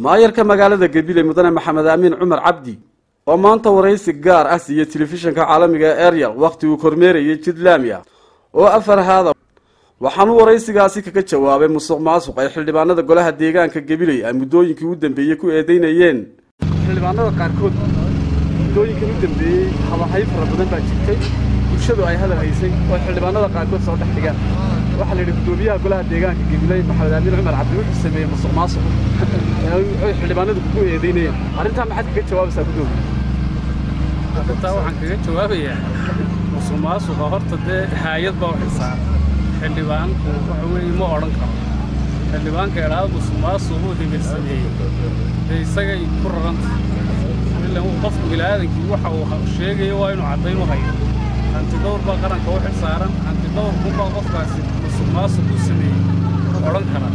maayarka magaalada gabiley mudane maxamed aamin cumar cabdi oo maanta waraysi gaar ah siiye telefishinka caalamiga ee eryal wakhti uu kormeerayay jid laamiya oo afar haada waxaanuu waraysigaasi kaga jawaabay musuq maasuq ay xildhibaanada golaha deegaanka gabiley ay muddooyinkii u dambeeyey ku eedeynayeen xildhibaanada qaarkood muddooyinkii u dambeeyey habahay fara badan baa jirtay bulshadu ay hadal haysay oo xildhibaanada qaarkood soo dhex dhigaan waxaa la yidhi guddoomiyaha golaha deegaanka gabiley maxamed aamin cumar cabdi wuxuu sameeyey musuq maasuq ay xildhibaanadu kugu eedeynayeen arrintaa maxaad kaga jawaabaysaa guddoomiya arrintaa waxaan kaga jawaabayaa musuq maasuqa horta dee haayad baa u xilsaaran xildhibaanku waxa weeye ma odhan karo xildhibaanka idhaada musuq maasuquu hebel sameeyey dee isagay ku raranta ilan qofku bilaaadankii waxa uu sheegayo waa inuu caddayn u hayo hantidhowr baa qaranka u xilsaaran hantidhowrkunbaa qofkaasi musuq maasuq u sameeyey odhan kara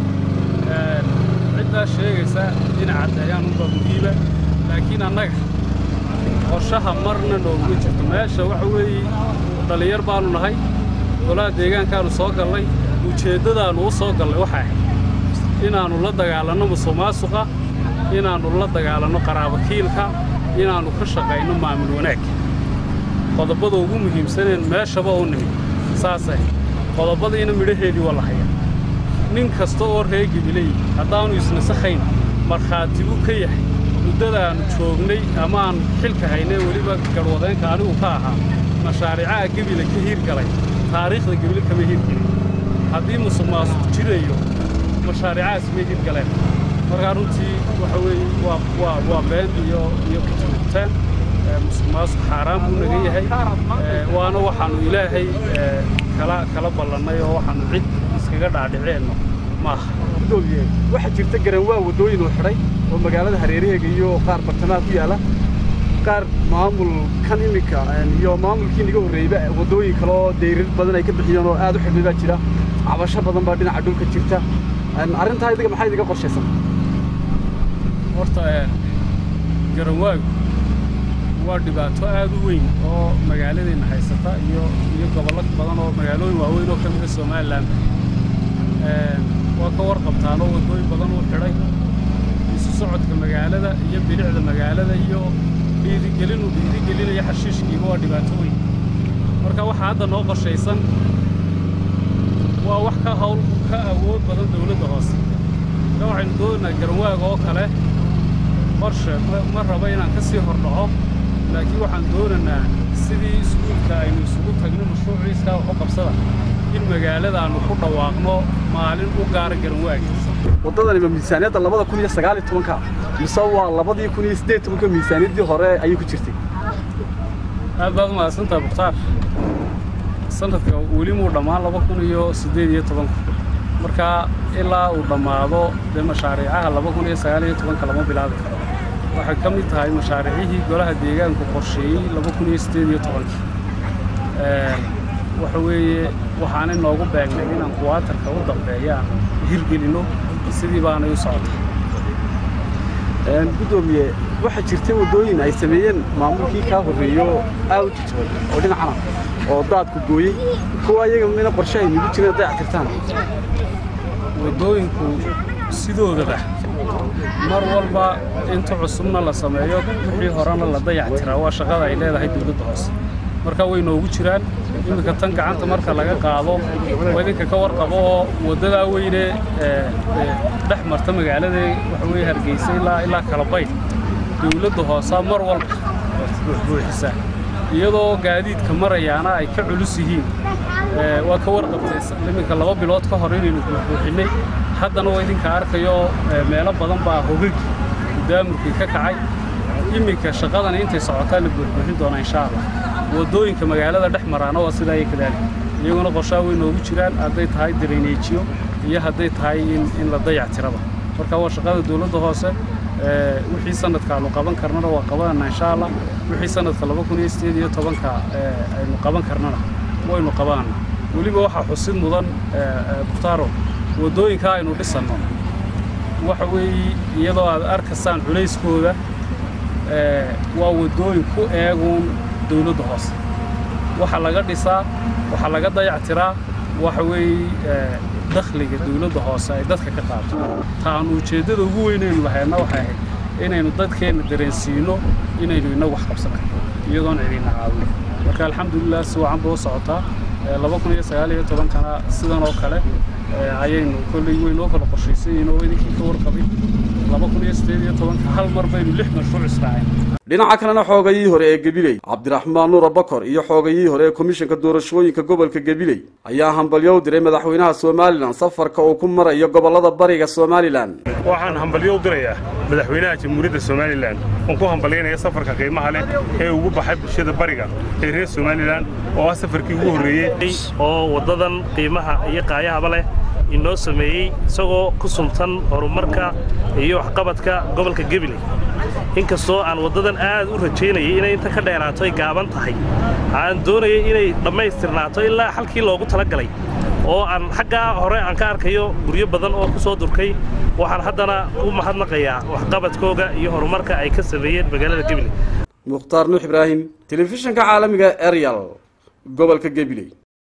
ciddaa sheegaysa inay caddeeyaan unbaa muhiiba laakiin annaga qorshaha marna nooguma jirto meesha waxa weeye dhallinyar baannu nahay golaha deegaankaannu soo gallay ujeeddadaannu u soo gallay waxay ahayd inaannu la dagaalanno musuq maasuqa inaannu la dagaalanno qaraabakiilka inaannu ka shaqayno maamul wanaag qodobada ugu muhiimsaneen meeshaba u nimid saasay qodobadiina midhaheedii waa la hayaa nin kasta oo ree gibiley haddaannu isnasakhayn markhaati buu ka yahay muddadaannu joognay ama aan xilka haynay weliba garhwadeenka anigu ka ahaa mashaariicaha gebile ka hiirgalay taariikhda gebile kama hiirgelin haddii musuq maasuq jirayo mashaariicahaas may hiirgaleen markaa runtii waxa weeye waa waa waa been iyo iyo kutugtaan musuq maasuq xaaraan buu naga yahay waana waxaannu ilaahay kala kala ballannay oo waxaannu cid iskaga dhaadhiceenno maaha gudoomiye waxaa jirta garan waa waddooyin uu xidhay oo magaalada hareeraheega iyo qaar bartamaha ku yaala qaar maamulkan iminka iyo maamulkii naga horreeyeyba waddooyin kale oo dayrir badan ay ka bixiyeen oo aad u xidhnay baa jira cabasho badan baa dhinaca dhulka jirta arrintaa idiga maxaa idiga qorshaysan horta garanwaagu waa dhibaato aad u weyn oo magaaladeenna haysata iyo iyo gobollo badan oo magaalooyin waaweyn oo ka mida somalilan waa ka warqabtaan oo waddooyin badan uu xidhay isu socodka magaalada iyo bilicda magaalada iyo dhiirigelin uu dhiirigelinaya xashiishkiiba waa dhibaato weyn marka waxaa hadda noo qorshaysan waa wax ka hawl ka awood badan dawladda hoose marka waxaynu doonaynaa garanwaaga oo kale qorshe ma raba inaan ka sii hordhaco laakiin waxaan doonaynaa sidii iskuulka aynu isugu tagno mashruuciiskaa waxu qabsada in magaalada aannu ku dhawaaqno maalin u gaara garanwaagi waddadani ma miisaaniyadda labada kun iyo sagaal iyo tobanka mise waa labadii kun iyo siddeed tobanka miisaaniyaddii hore ayay ku jirtay aad baad umahadsantaha mukhtaar sanadka weli muu dhammaan laba kun iyo siddeed iyo tobanka marka ilaa uu dhammaado dee mashaariicaha laba kun iyo sagaal iyo tobanka lama bilaabi karo waxay ka mid tahay mashaariicihii golaha deegaanku qorsheeyey laba kun iyo siddeed iyo tobankii waxa weeye waxaanay noogu beegnay inaan kuwaatarka u dambeeya aan hirgelinno sidii baanay u socotay guddoomiye waxaa jirtay waddooyin ay sameeyeen maamulkii kaa horreeyo aad u jijbay oo dhinacana oo daadku gooyey kuwa iyaga mina qorshe ay nugu jireen dayac tirtaan waddooyinku sidoodaba mar walba inta cusubna la sameeyo wixii horena la dayac tiraa waa shaqada ay leedahay dawladda hoose marka way noogu jiraan iminka tan gacanta marka laga qaado waa idinka ka warqabo oo waddadaa weyne dhex marta magaalada waxa weye hargeysa ilaa ilaa kalabayd dawladda hoosaa mar walba buuxbuuxisaa iyadoo gaadiidka marayaana ay ka culus yihiin waa ka warqabtay iminka laba bilood ka hor inaynu buuxbuuxinnay haddana waa idinka arkayo meelo badan baa hogagii gudaamurkii ka kacay iminka shaqadana intay socotaan la buuxbuuxin doonaa insha allah waddooyinka magaalada dhex maraana waa sidaa iyo kadaalik iyaguna qorshaa way noogu jiraan hadday tahay dareyneejiyo iyo hadday tahay in la dayac tiraba marka waa shaqada dawladda hoose wixii sanadkaanu qaban karnana waa qabanana insha allah wixii sanadka laba kun iyo siddeed iyo tobanka aynu qaban karnana waynu qabanana weliba waxaa xusid mudan mukhtaaro waddooyinkaa aynu dhisanno waxa weeye iyadoo aad arkaysaan culayskooda waa waddooyin ku eeguun dawladda hoose waxa laga dhisaa waxa laga dayac tiraa waxa weeye dakhliga dawladda hoose ay dadka ka qaato ta aanu ujeeddada ugu weynaynu lahayna waxay ahayd inaynu dadkeenna dareensiino inaynu inagu wax qabsan karno iyadoon cidina caawin marka alxamdulilah si wacan buu socotaa laba kun iyo sagaal iyo tobankana sidan oo kale ayaynu kolley weyn oo kala qorshaysayeen oo idinkii ka warqabin laba kun iyo siddeed iyo tobanka hal mar baynu lix mashruuc israaceen dhinaca kalena xoogayihii hore ee gabiley cabdiraxmaan nuura bakor iyo xoogayihii hore ee komishanka doorashooyinka gobolka gabiley ayaa hambalyo u diray madaxweynaha somalilan safarka uu ku marayo gobollada bariga somalilan waxaan hambalyo u dirayaa madaxweynaha jamhuuriyadda somalilan oon ku hambalyaynaya safarka qiimaha leh ee ugu baxay bulshada bariga ee reer somalilan oo ah safarkii ugu horreeyey oo waddadan qiimaha iyo qaayahaba leh inoo sameeyey isagoo ku suntan horumarka iyo waxqabadka gobolka gabiley inkastoo aan waddadan aad u rajaynayay inay inta ka dheeraato ay gaaban tahay aan doonayay inay dhammaystirnaato ilaa halkii loogu talagalay oo aan xaggaa hore aan ka arkayo guryo badan oo ku soo durkay waxaan haddana u mahadnaqayaa waxqabadkooga iyo horumarka ay ka sameeyeen magaalada gabiley mukhtaar nuux ibraahim telefishinka caalamiga eryal gobolka gabiley